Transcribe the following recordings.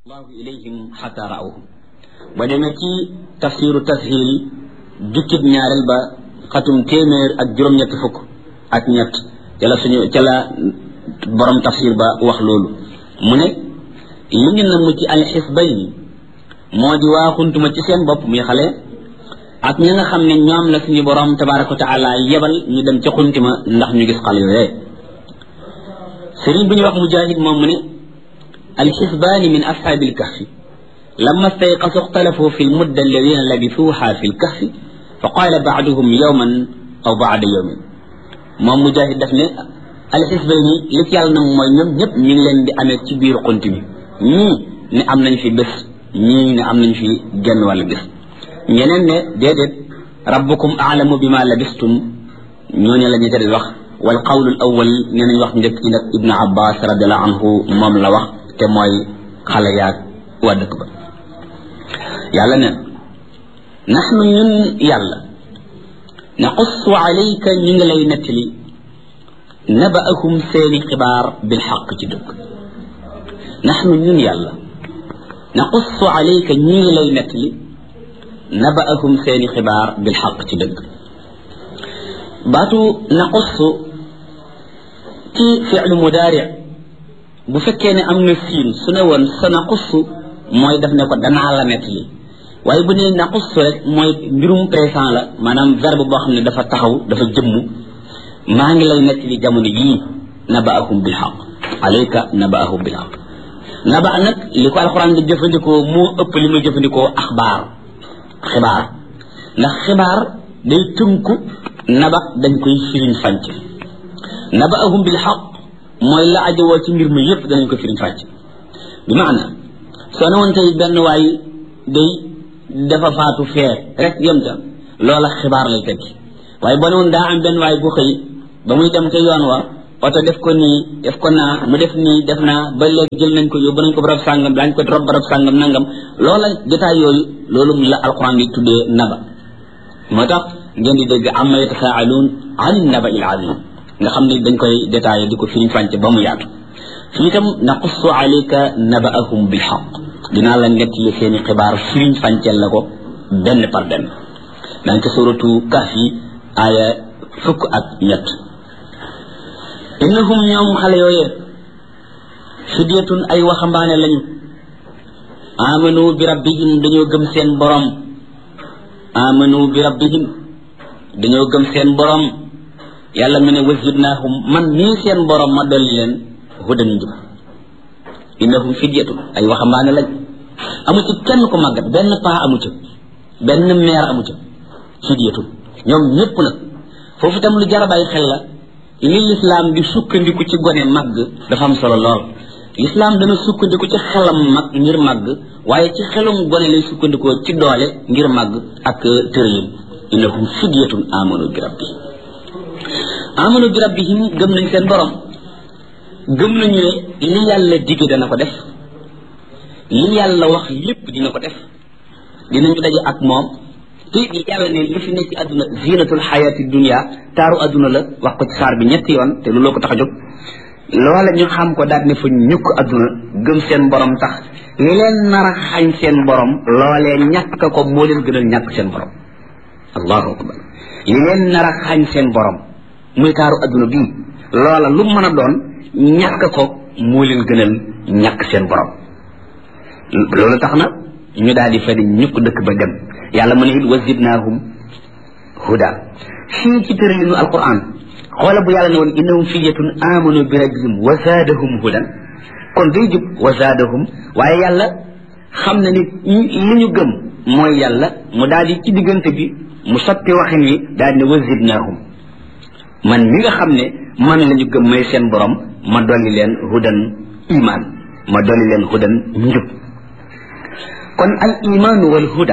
allahu ilayhim xata raawhum ba demee ci tafsiru tashil jukkib ñaareel ba xatum téeméer ak juróom-ñett fukk ak ñett ca la suñu ca la borom tafsir ba wax loolu mu ne li ñu namm ci alxisbayni moo di waaxuntuma ci seen bopp muy xale ak ñi nga xam ne ñoom la suñu borom tabaraka wa taala yebal ñu dem ca xuntima ndax ñu gis xale yooyee sëriñ bu ñu wax mujahid moom mu ne alxisbaani min ashaabi alkahfi لما استيقظوا اختلفوا في المدة الذين لبثوها في الكهف فقال بعضهم يوما أو بعد يوم moom mujahid daf ne alxisbayni li ci yàlla na mooy ñoom ñëpp ñu ngi leen di amee ci biir xunt mi ñii ne am nañ fi bés ñii ne am nañ fi genn wàll bés ñeneen ne déedéet rabbukum aalamu bima labistum ñooñu la ñu tëdd wax wal qawlu al awal nee nañ wax njëkk ci nag ibnu abbas radiallahu anhu moom la wax te mooy xale yaag waa dëkk ba yàlla neen naxnu ñun yàlla naqussu alayka ñu ngi lay nettali nabaahum seeni xibaar bil xaq ci dëgg naxnu ñun yàlla naqussu alayka ñu ngi lay nettali nabaahum seeni xibaar bil xaq ci dëgg baatu naqussu ci fi'lu mudaari bu fekkee ne am na siin su ne woon sa naqussu mooy daf ne ko danaa la nettali waaye bu nee naqussu rek mooy mbirum présent la maanaam verbe boo xam ne dafa taxaw dafa jëmm maa ngi lay nettali jamono yii nabaahum bil xaq alayka nabaahum bil xaq naba nag li ko alxuraan di jëfandikoo moo ëpp li muy jëfandikoo axbaar xibaar ndax xibaar day tënku naba dañ koy firiñ fànc nabaahum bil xaq mooy la ajowoo ci mbir mi yëpp danañ ko firiñ fànc bi maana soo ne woon tey benn waay day dafa faatu fee rek yem ca loola xibaar lay tekki waaye boo ne woon daa am benn waay bu xëy ba muy dem ca yoon wa oto def ko nii def ko naa mu def nii def naa ba léegi jël nañ ko yóbbu nañ ko barab sàngam daañ ko rob barab sàngam nangam loola jotaay yooyu loolu la alquran di tuddee naba moo tax ngeen di dégg amma yatasaaluun ani naba il azim nga xam ne dañ koy détaillé di ko firiñ fànce ba mu yaatu fii itam naqussu alayka nabaahum bil xaq dinaa la nettali seeni xibaar firiñ fànceel la ko benn par benn dañ ko suratu kaf yi aaya fukk ak ñett innahum ñoom xale yooyee fidyatun ay waxambaane lañu amanu bi rabbihim dañoo gëm seen borom amanu bi rabbihim dañoo gëm seen borom yàlla mu ne wazidnaahum man nii seen borom ma dolli leen hudan njub innahum fidyatun ay waxambaane lañ amu ci kenn ko màggat benn paa amu ca benn meer amu ca fidyatun ñoom ñëpp nag foofu itam lu jar a bàyyi xel la li lislaam di sukkandiku ci gone màgg dafa am solo lool lislaam dana sukkandiku ci xelam mag ngir màgg waaye ci xelum gone lay sukkandikoo ci doole ngir màgg ak tërëyin innahum fidyatun amanu bi rabbihim amanu bi rabbihim gëm nañ seen borom gëm nañu ne li yàlla digge dana ko def li yàlla wax lépp dina ko def dinañu daje ak moom te yàlla ne li fi nekk ci àdduna zinatul xayaati dunia taaru àdduna la wax ko ci saar bi ñetti yoon te looloo ko tax a jóg loola ñu xam ko daal ne fa ñukk àdduna gëm seen borom tax li leen nar a xañ seen borom loolee ñàkk ko moo leen gënal ñàkk seen borom allahu akbar li leen nar a xañ seen borom muy taaru àdduna bii loola lu mën a doon ñàkk ko moo leen gënal ñàkk seen borom loolu tax na ñu daal di fedi ñukk dëkk ba dem yàlla mu ne it wazidnaahum huda fii ci tëralinu alquran xoola bu yàlla ne woon innahum fidyatun amanu bi rabbihim wa zaadahum hudan kon day jub wa zaadahum waaye yàlla xam na ni li ñu gëm mooy yàlla mu daal di ci diggante bi mu soppi waxin wi daal di ne wazidnaahum man mi nga xam ne man la ñu gëm may seen borom ma dolli leen hudan iman ma dolli leen hudan njub kon al imaanu wal huda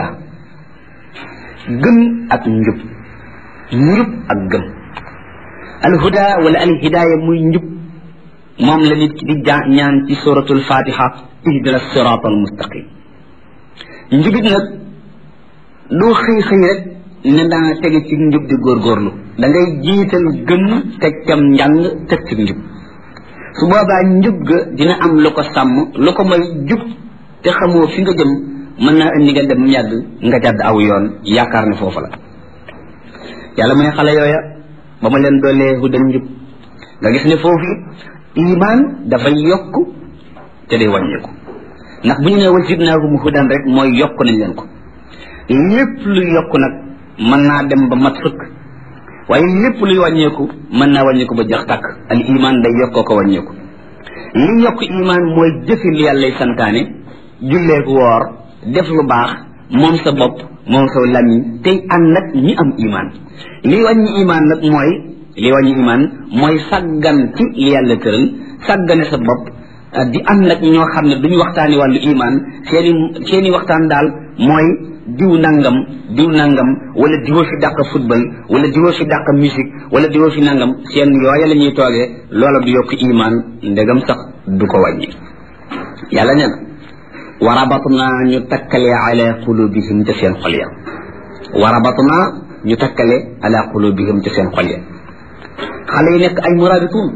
gëm ak njub njub ak gëm al huda wala al hidaaya muy njub moom la nit ki di ñaan ci suratul fatiha ihdina sirat al mustaqim njubit nag doo xëy xëy rek ne daa tege ci njub di góorgóorlu da ngay jiital gëm teg cam njàng teg ci njub su boobaa njub ga dina am lu ko sàmm lu ko may jub te xamoo fi nga jëm mën naa indi nga dem yàgg nga jàdd aw yoon yaakaar ne foofu la yàlla mu ne xale yooya ba ma leen doolee hudan njub nga gis ne foofu iman dafay yokk te day wàññeeku ndax bu ñu nee wazidnaahum hudan rek mooy yokk nañ leen ko lépp luy yokk nag mën naa dem ba mat sëkk waaye lépp luy wàññeeku mën naa wàññeeku ba jax tàkk al iman day yokkoo ko wàññeeku li yokk iman mooy jëfi li yàllay santaane julleeku woor def lu baax moom sa bopp moom sa lamiñ tey ànd nag ñi am iman li wàññi iman nag mooy li wàññi iman mooy sàggan ci li yàlla tëral sàggane sa bopp di ànd nag ñoo xam ne duñu waxtaani wàllu iman seeni seeni waxtaan daal mooy diw nangam diw nangam wala diwoo fi dàq football wala diwoo fi dàq musique wala diwoo fi nangam seen yooya la ñuy toogee loola du yokk iman ndegam sax du ko wàññi yàlla nee na warabatna ñu takkale ala qulubihim ca seen xol ya warabatna ñu takkale ala qulubihim ca seen xol ya xale yi nekk ay murabituun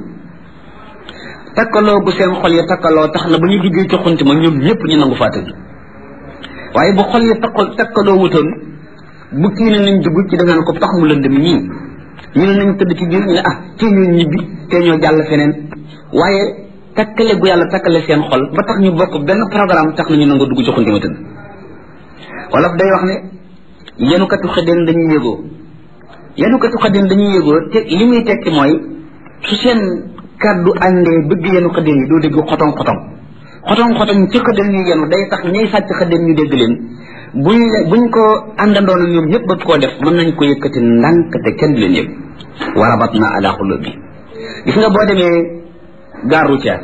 takkaloo gu seen xol ya takkaloo tax na ba ñu duggee ci xunti ma ñoom ñëpp ñu nangu faa tëdd waaye bu xol ya takkal takkaloo wutoon bu kii ne nañ dugg ci da ngaan ko tax mu lëndëm ñii ñu ne nañ tëdd ci biir ñu ne ah tee ñoo ñibbi tee ñoo jàll feneen waaye takkale gu yàlla takkale seen xol ba tax ñu bokk benn programme tax na ñu nangu dugg ci xunti ma tëdd wolof day wax ne yenukatu xëddeen dañuy yëgoo yenukatu xëddeen dañuy yëgoo te li muy tekki mooy su seen kàddu àndee bëgg yenu xëddeen yi doo dégg xotong xotong xotong xotong ci xëddeen ñu yenu day tax ñay sàcc xëddeen ñu dégg leen buñ buñ ko àndandoon ñoom ñëpp bëgg koo def mën nañ ko yëkkati ndànk te kenn du leen yëg warabat na ala xulub bi gis nga boo demee gare routière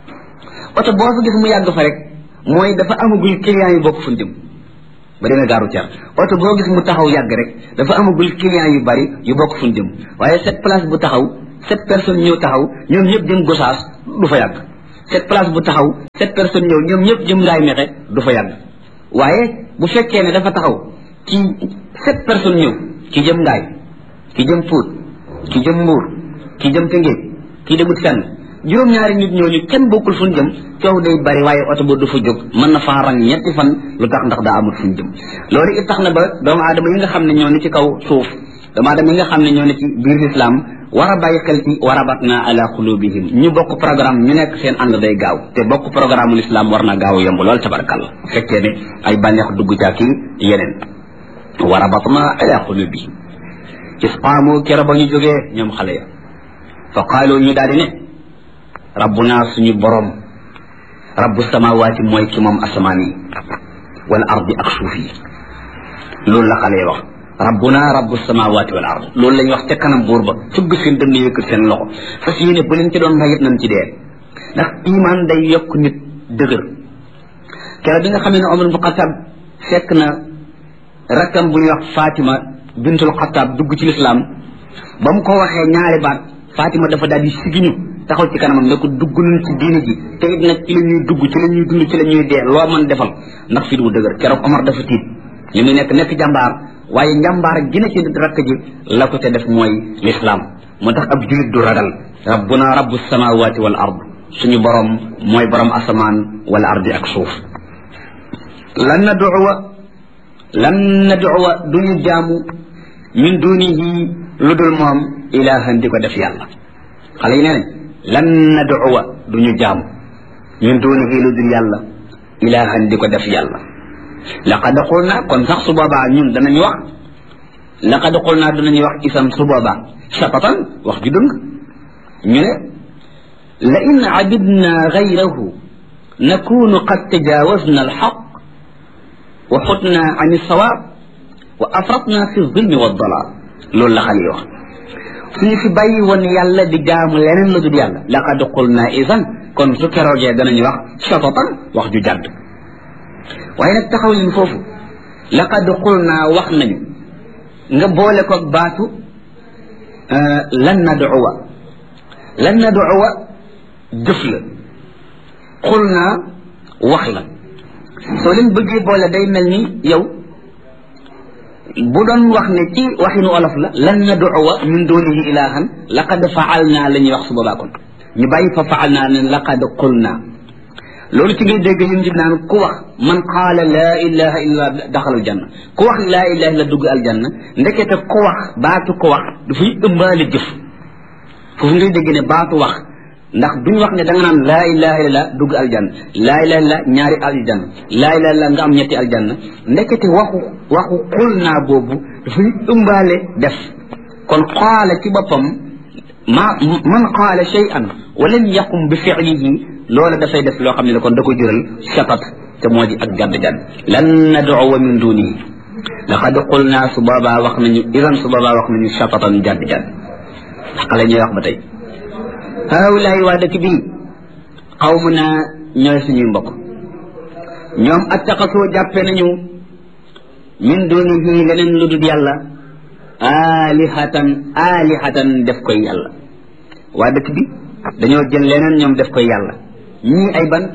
oto boo fa gis mu yàgg fa rek mooy dafa amagul client yu bokk fu jëm ba demee gare routière oto boo gis mu taxaw yàgg rek dafa amagul client yu bari yu bokk fu jëm waaye cette place bu taxaw sept personnes ñëw taxaw ñoom ñëpp jëm gosaas du fa yàgg cette place bu taxaw sept personnes ñëw ñoom ñëpp jëm ngaay mexe du fa yàgg waaye bu fekkee ne dafa taxaw ci sept personnes ñëw ki jëm ngaay ki jëm puut ki jëm mbuur ki jëm tëngéej ki demut fenn juróom-ñaari nit ñooñu kenn bokkul fu ñu jëm coow day bari waaye oto ba du fa jóg mën na faa rang ñetti fan lu tax ndax daa amul fu ñu jëm loolu it tax na ba doomu aadama yi nga xam ne ñoo ne ci kaw suuf doomu aadama yi nga xam ne ñoo ne ci biir lislaam war a bàyyi xel ci warabatna ala qulubihim ñu bokk programme ñu nekk seen ànd day gaaw te bokk programme l'islam war na gaaw yomb lool tabarkalla fekkee ne ay bànneex dugg ca ki yeneen warabatna ala qulubihim isqaamu kero ba ñu jógee ñoom xale ya fa qaalu ñu daal di ne rabbuna suñu borom rabbu samawaati mooy ki moom asamaan yi wal ardi ak suuf yi loolu la xale yi wax rabbuna rabbu samawaati wal ard loolu la ñuy wax ca kanam buur ba fëgg seen dënn yëkkat seen loxo fas yéene bu leen ci doon rayit nañ ci dee ndax iman day yokk nit dëgër keroog bi nga xam ne Omar bu Xataab fekk na rakkam bu ñuy wax Fatima bintul Xataab dugg ci lislaam ba mu ko waxee ñaari baat Fatima dafa daal di sigiñu taxaw ci kanamam ne ko dugg nañ ci diine ji te it nag ci la ñuy dugg ci la ñuy dund ci la ñuy dee loo mën defal ndax fi du dëgër keroog Omar dafa tiit li muy nekk nekk jàmbaar waaye njàmbaar gi na ci rakk ji la ko te def mooy lislaam moo tax ab julit du ragal rabbuna rabbu samawati wal ard suñu borom mooy borom asamaan wal ardi ak suuf lan nad'uwa lan nad'uwa duñu jaamu min dunihi lu dul moom ilahan di ko def yàlla xale yi nee nañ lan nad'uwa duñu jaamu min dunihi lu dul yàlla ilahan di ko def yàlla laqad qulna kon sax su boobaa ñun danañu wax laqad qulna danañu wax isam su boobaa shatatan wax ju dëng ñu ne la in abidna gayrahu nakunu qad tajawazna alxaq wa xutna an alsawaab wa afratna fi zulmi wa dalal loolu la xale yi wax suñu fi bàyyi woon yàlla di jaamu leneen la dul yàlla laqad qulna isan kon su keroogee danañu wax shatatan wax ju jàdd waaye nag taxaw leen foofu laqad xul naa wax nañu nga boole ko baatu lan nad'uwa lan nad'uwa jëf la xul naa wax la soo leen bëggee boole day mel ni yow bu doon wax ne ci waxinu olof la lan nad'uwa min dunihi ilahan laqad faal naa la ñuy wax su boobaa kon ñu bàyyi fa faal naa ne laqad xul naa loolu ci ngay dégg ñun ci naan ku wax man qaala laa ilaha illa daxal aljanna ku wax laa ilaha illa dugg aljanna ndekete ku wax baatu ko wax dafay ëmbaale jëf foofu ngay dégg ne baatu wax ndax duñ wax ne da nga naan laa ilaha illa dugg aljanna laa ilaha illa ñaari aljanna laa ilaha illa nga am ñetti aljanna ndekete waxu waxu xul naa boobu dafay ëmbaale def kon qaala ci boppam ma man qaala shay'an wa lam yaqum bi fi'lihi loola dafay def loo xam ne kon da ko jural shatat te moo di ak gadd gadd lan nad'uwa min dunihi laqad qulna su boobaa wax nañu idan su boobaa wax nañu shatatan gadd gadd xale ñooy wax ba tey haawulaay waa dëkk bii xawmu naa ñooy suñuy mbokk ñoom attaqasoo jàppe nañu min dunihi leneen lu dul yàlla alihatan alihatan def koy yàlla waa dëkk bi dañoo jël leneen ñoom def koy yàlla ñii ay bant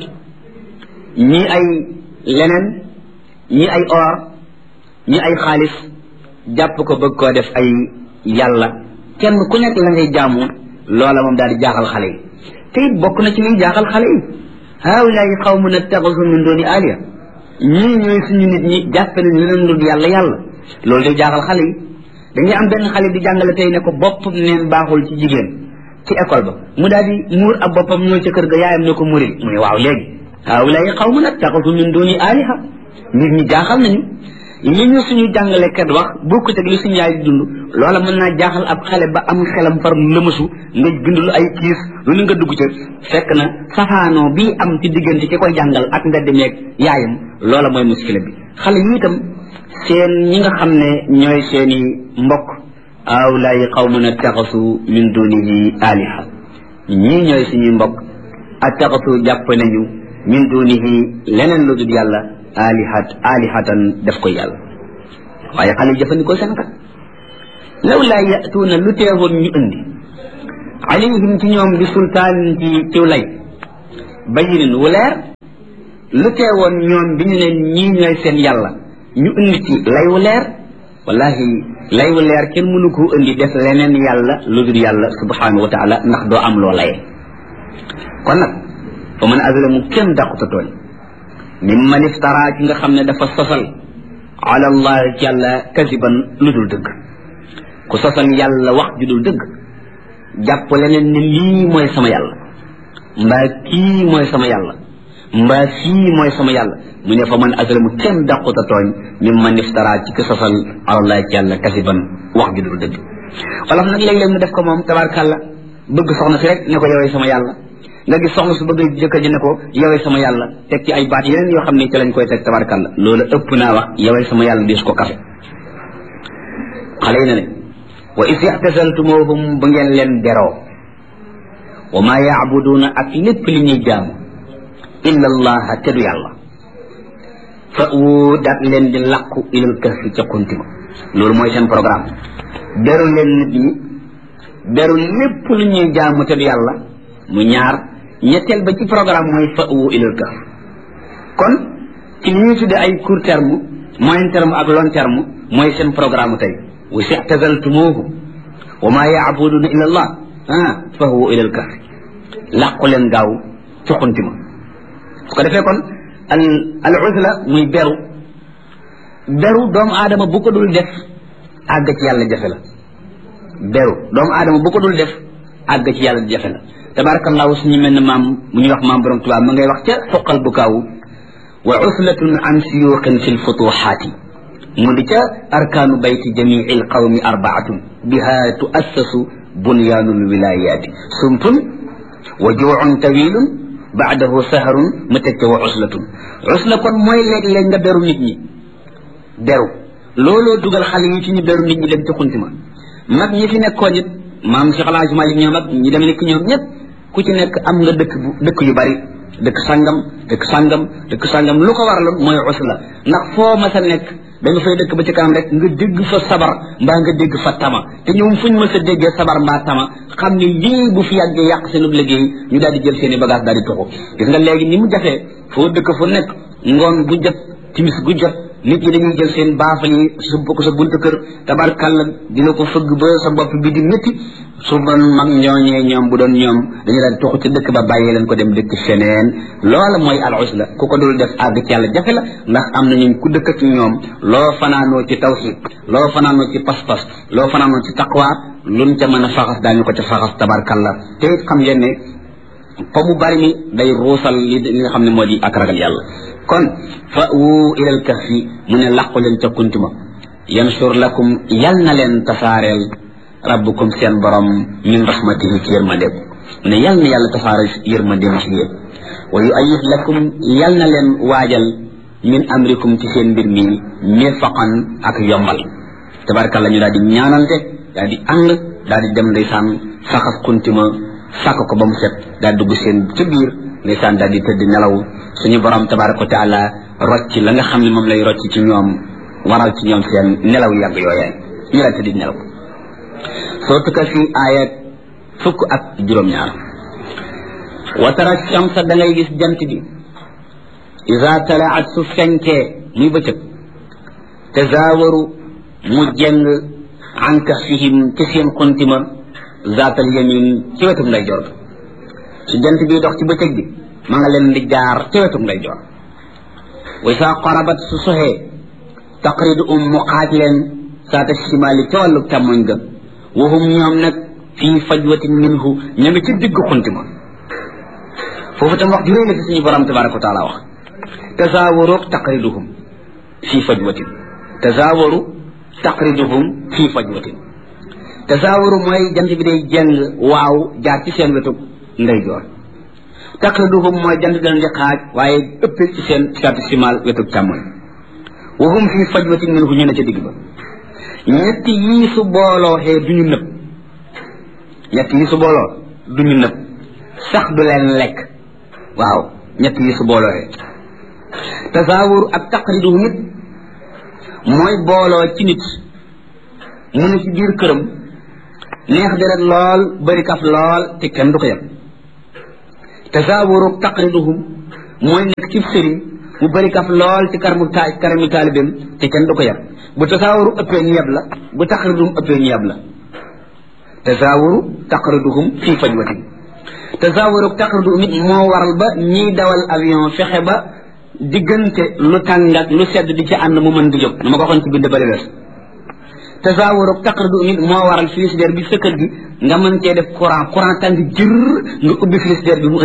ñii ay leneen ñii ay or ñii ay xaalis jàpp ko bëgg koo def ay yàlla kenn ku nekk la ngay jaamu loola moom daal di jaaxal xale yi te it bokk na ci liy jaaxal xale yi haawulaay xawmun ittaxasu min dooni aliya ñii ñooy suñu nit ñi jàppe nañ leneen lu dul yàlla yàlla loolu day jaaxal xale yi dañuy am benn xale di jàngale tey ne ko bopp neen baaxul ci jigéen ci école ba mu daal di muur ab boppam ñëw ca kër ga yaayam ne ko muril mu ne waaw léegi haawulaay xawmun ittaxasu min dooni aliha nit ñi jaaxal nañu li ñu suñu jàngalekat wax bokkut ak li suñu yaay di dund loola mën naa jaaxal ab xale ba am xelam far lëmasu nga bind lu ay kiis lu ni nga dugg ca fekk na safaanoo bii am ci diggante ki koy jàngal ak mbedd meeg yaayam loola mooy muskila bi xale yi itam seen ñi nga xam ne ñooy seeni mbokk awlaay qawmun attaxasu min dunihi aliha ñii ñooy suñuy mbokk attaxasu jàpp nañu min dunihi leneen lu dul yàlla alihat alihatan def ko yàlla waaye xale yi jëfandikoo seen kat law laa yatuuna lu teewoon ñu indi alayhim ci ñoom bi sultaan ci ciw lay bayinin wu leer lu teewoon ñoom bi ñu leen ñii ñooy seen yàlla ñu indi ci lay wu leer wallahi lay wu leer kenn mënu koo indi def leneen yàlla lu dul yàlla subhanahu wa taala ndax doo am loo laye kon nag fa man azlamu kenn dàquta tooñ mimman iftara ci nga xam ne dafa sosal ala allah ci yàlla kasiban lu dul dëgg ku sosal yàlla wax ju dul dëgg jàpp leneen ne lii mooy sama yàlla mbaa kii mooy sama yàlla mbaa fii mooy sama yàlla mu ne fa man azlamu kenn dàquta tooñ mimman iftara ci ku sosal ala allah ci yàlla kasiban wax ju dul dëgg wala nag léeg-léeg mu def ko moom tabarkàlla bëgg soxna si rek ne ko yowee sama yàlla nga gis soxna su bëgg jëkkër ji ne ko yowee sama yàlla teg ci ay baat yeneen yoo xam ne ci lañ koy teg tabarkalla loolu ëpp naa wax yowee sama yàlla diis ko kafe xale yi ne ne wa is ixtasaltumuhum bu ngeen leen beroo wa maa yaabuduuna ak lépp li ñuy jaamu illa allaha te du yàlla fa wu daat leen di làqu ilal kahfi ca kunti ma loolu mooy seen programme beru leen nit ñi beru lépp lu ñuy jaamu te du yàlla mu ñaar ñetteel ba ci programme mooy fa wu ilal kahf kon ci li ñuy tudde ay court terme moyen terme ak long terme mooy seen programme tey wa sixtazaltumuuhu wa maa yaabuduuna illa allah ah fa huwa ilal kahf làqu leen gaaw ci xunti ma su ko defee kon al al uzla muy beru beru doomu aadama bu ko dul def àgg ci yàlla jafe la beru doomu aadama bu ko dul def àgg ci yàlla jafe la tabarakallahu suñu mel ne maam mu ñuy wax maam borom tubaab ma ngay wax ca foqal bu kaawu wa uslatun an siyuqin fi lfutuxaati mu di ca arkaanu bayti jamii alqawmi arbaatun biha tuassasu bunyaanu lwilayaati sumpun wa juucun tawilun baadahu saharun mu teg ca wa uslatun usla kon mooy léeg-léeg nga beru nit ñi beru looloo dugal xale yi ci ñu beru nit ñi dem ci xunti ma mag ñi fi nekkoon it maam Cheikh El Hadj Malick ñoom ak ñi dem nekk ñoom ñëpp ku ci nekk am nga dëkk bu dëkk yu bari dëkk sangam dëkk sangam dëkk sangam lu ko waraloon mooy usla ndax foo mas a nekk da nga fay dëkk ba ci kanam rek nga dégg fa sabar mbaa nga dégg fa tama te ñoom fuñ mas a déggee sabar mbaa tama xam ne lii bu fi yàggee yàq seen liggéey ñu daal di jël seen i bagage daal di tuxu gis nga léegi ni mu jafee foo dëkk fu nekk ngoon gu jot timis gu jot nit ñi dañuy jël seen baafal yi sump ko sa buntu kër tabarkàlla dina ko fëgg ba sa bopp bi di métti su doon mag ñooñee ñoom bu doon ñoom dañu daan toxu ci dëkk ba bàyyi leen ko dem dëkk feneen loola mooy al usla ku ko dul def àgg ci yàlla jafe la ndax am na ñu ku dëkk ak ñoom loo fanaanoo ci tawxid loo fanaanoo ci pas-pas loo fanaanoo ci taqwa luñ ca mën a faxas daañu ko ca faxas tabarkàlla te it xam ngeen ne fa mu bari mi day ruusal li li nga xam ne moo di ak ragal yàlla kon fa wu ilal kahfi mu ne làqu leen ca kuntima yansur lakum yal na leen tasaareel rabbukum seen borom min rahmatihi ci yërmande mu ne yal na yàlla tasaare yërmande ci yéen wa yu ayid lakum yal na leen waajal min amrikum ci seen mbir mi mirfaqan ak yombal tabarkalla ñu daal di ñaanante daal di ànd daal di dem ndeysaan saxas kuntima sàkk ko ba mu set daal dugg seen ca biir ndeysaan daal di tëdd nelaw suñu borom tabaraka wa taala rocc la nga xam ne moom lay rocc ci ñoom waral ci ñoom seen nelaw yàgg yooyee ñu daal tëdd nelaw soo tukka fi aaya fukk ak juróom-ñaar wa tara shamsa da ngay gis jant bi isa talaat su fenkee muy bëccëg tazaawaru mu jeng an kahfihim ci seen xuntima zaatal yamin ci wetum nday jor su jant bi dox ci bëccëg bi ma nga leen di jaar ci wetum nday jor wa isa qarabat su soxee taqridu um mu xaaj leen saata shimaali ca wàllu càmmoñ ga wahum ñoom nag fii fajwatin minhu ña ngi ci digg xuntima foofu tam wax ju réy la fi suñu borom tabaraka wa taala wax tasaawaroog taqriduhum fii fajwatin tasaawaru taqriduhum fii fajwatin tasaawaru mooy jant bi day jeng waaw jaar ci seen wetu ndeyjoor taqriduhum mooy jant bi leen di xaaj waaye ëpp ci seen saati simal wetu càmmoñ wahum fii fajwatin minhu ñu ne ca digg ba ñetti yii su booloo xee du ñu nëb ñett yii su booloo du ñu nëb sax du leen lekk waaw ñett yii su booloo xee tasaawur ak taqriduhum it mooy booloo ci nit mu ne ci biir këram neex deret lool bëri kaf lool te kenn du ko yem tasaawuru taqriduhum mooy nekk ci sëriñ mu bëri kaf lool ci karamu ta karamu taalibeem te kenn du ko yem bu tasaawuru ëppee ñu yeb la bu taqriduhum ëppee ñu yeb la tasaawuru taqriduhum fii fajwatin tasaawuru taqriduhum it moo waral ba ñiy dawal avion fexe ba diggante lu tàng ak lu sedd di ci ànd mu mën di jóg na ma ko waxoon ci bind bëri wees tasawuru taqridu nit moo waral frigidaire bi sa kër gi nga mën cee def courant courant tàng jër nga ubbi frigidaire bi mu